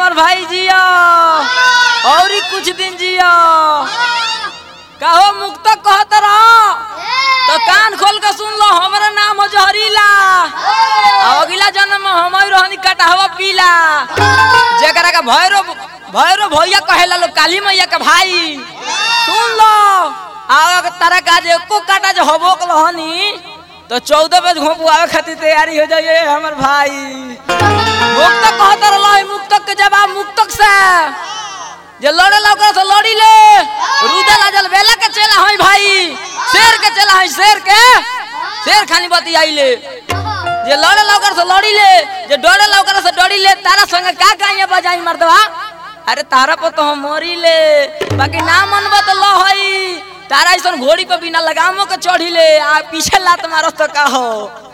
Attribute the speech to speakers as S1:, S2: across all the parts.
S1: हमर भाई जिया और ही कुछ दिन जिया कहो मुक्त कहत रहो तो कान खोल के सुन लो हमारा नाम हो जहरीला आ अगला जन्म में हम रहनी कटहवा पीला जेकरा का भैरो भैरो भैया कहेला लोग काली मैया के भाई सुन लो आ तारा का जे एको काटा जो होबो के रहनी तो चौदह बजे घोपू आवे खातिर तैयारी हो जाइए हमर भाई मुक्तक कहत रहलो मुक्तक के जवाब मुक्तक से जे लड़े लौकर से लड़ी ले रुदे लाजल बेला के चला हई भाई शेर के चला हई शेर के शेर खानी बती आइले जे लड़े लौकर से लड़ी ले जे डरे लौकर से डरी ले तारा संग का गाइया बजाई मर्दवा अरे तारा पर तो हम मरी ले बाकी ना मनबा तो लो हई तारा ऐसा घोड़ी पे बिना लगामो के चढ़ी ले आ पीछे लात मारस तो का हो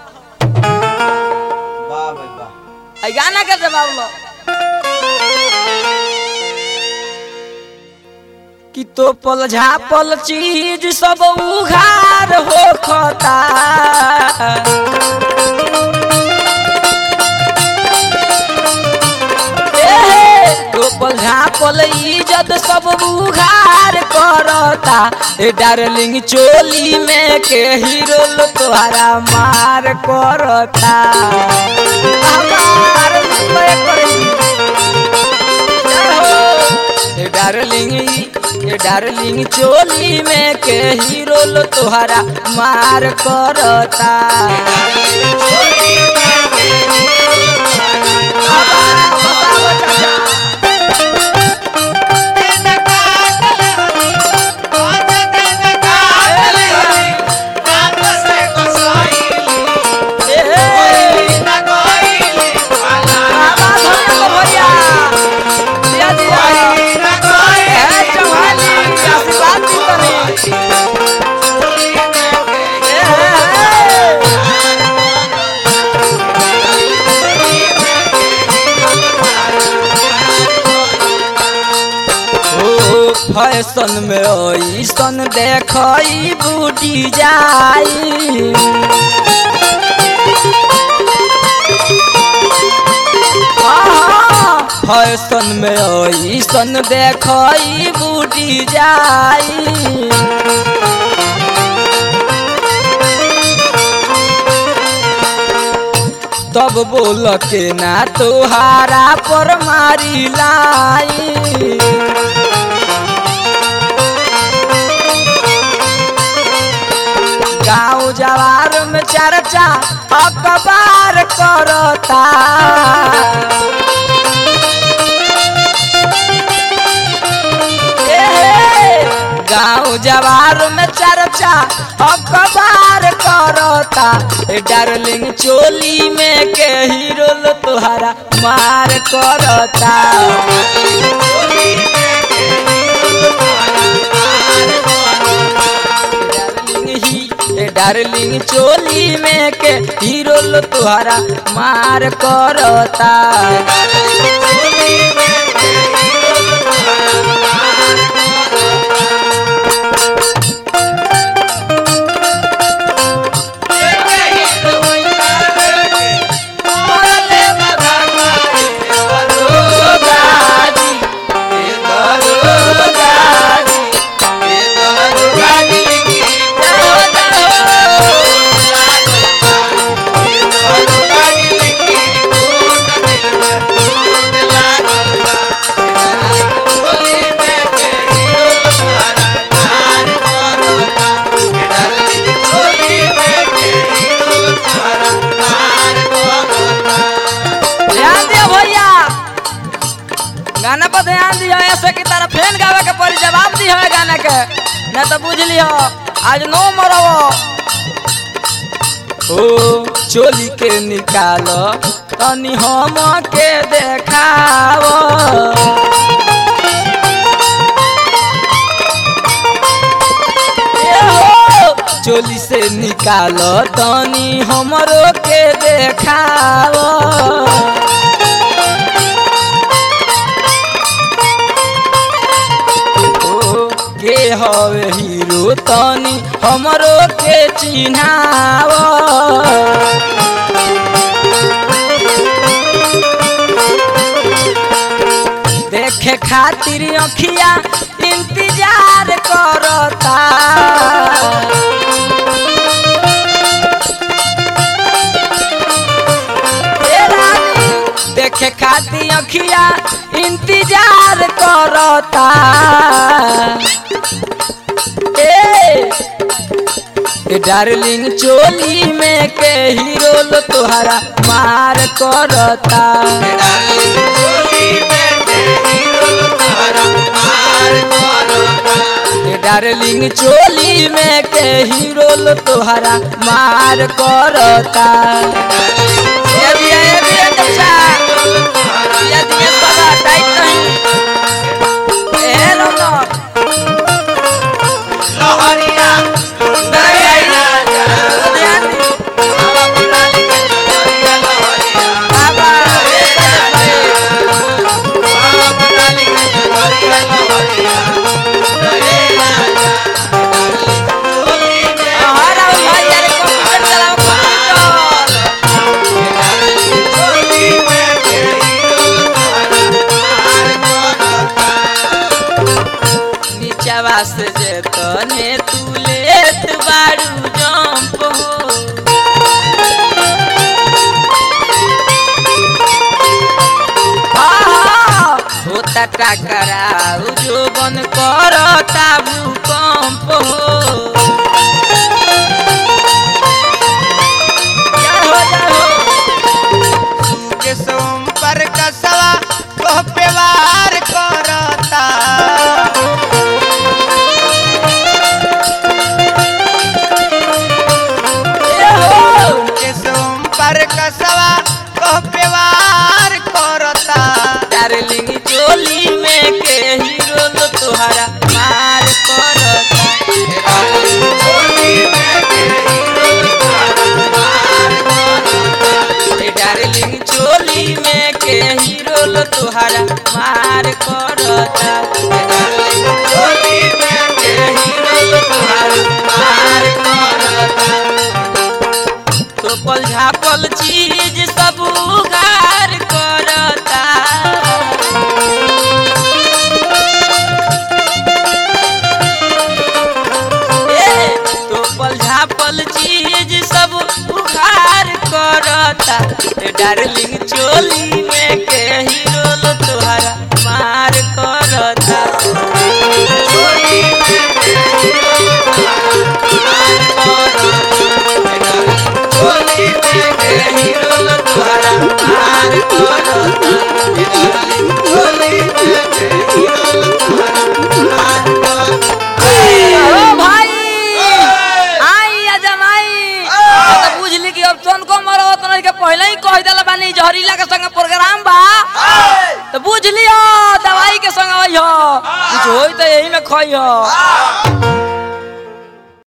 S2: वाह भाई वाह
S1: आई गाना के जवाब लो कि तो पल झापल चीज सब उघार हो खता टोपल झापल इज्जत सब उघार करता ए डार्लिंग चोली में के हीरो लो तोहरा मार करता हमार मुंबई करी। ए डार्लिंग ए डार्लिंग चोली में के हीरो लो तोहरा मार करता ए, ए, आवाज हो गया भैया दिया दिया ए, चौहानी, आशीर्वाद दी तनी। ए, ए, ए। ओ फैशन में ऐसन देखई बूटी जाई आहा, फैशन में ऐसन देखई बूटी जाई तब बोल के ना तोहारा पर मारी लाई गाँव जवार में चर्चा अखबार करता ए, गाँव जवार में चर्चा अखबार करता ए, डार्लिंग चोली में के हीरो लो तोहरा मार करता डार्लिंग ही ए डार्लिंग चोली में के हीरो लो तुहरा मार करता ध्यान दियो भैया गाना पर ध्यान दियो ऐसे की तरह फेन गावे के पड़ी जवाब दियो है गाना के न तो बुझ लियो आज नो मरो ओ चोली के निकालो तनी हम के देखाओ ए हो, चोली से निकालो तनी हमरो के देखाओ ओ, के हवे हीरो तनी हमरो के चिन्हाव देखे खातिर अखिया इंतजार करता ए रानी, देखे खातिर अखिया इंतजार करता ए ए डार्लिंग चोली में के हीरो लो तोहरा मार करता ए डार्लिंग चोली में के हीरो लो तोहरा मार करता ये भी है, ये भी है, अच्छा। ये दिए पता, टाइट नहीं। ए लो लो। ध्यान दी। बाबा, हाँ, राहुल भाई, यार, कंप्यूटर चलाओ, कंप्यूटर। नीचवा से जे तने तू लेत बारू जंप हो आहा, होता टकराऊ जो बन करता भूकंप हो क्या हो जा हो
S2: के सोमपर कसवा तोह पे वार करता
S1: ए हो
S2: के सोमपर कसवा तोह पे वार करता
S1: डार्लिंग चोली में के हीरो लो तोहरा मार करता ए डार्लिंग चोली में के हीरो लो तोहरा मार करता ए डार्लिंग चोली में के हीरो लो तोहरा मार करता तो पल झापल चीज सब उगार करता ए, तो पल झापल चीज सब उखार करता ए, डार्लिंग चोली में के हीरो लो तोहरा मार करता चोली में के हीरो लो तोहरा मार करता। ए, डार्लिंग चोली में के हीरो लो तोहरा मार करता। ए, डार्लिंग चोली में के हीरो लो तोहरा मार करता। ओ भाई आई अजमाई तो बुझली कि अब तोन को मरो तो के पहले ही कह देला बानी जहरीला के संग प्रोग्राम बा तो बुझ लियो दवाई के संग आई हो कुछ होई तो यही में खई हो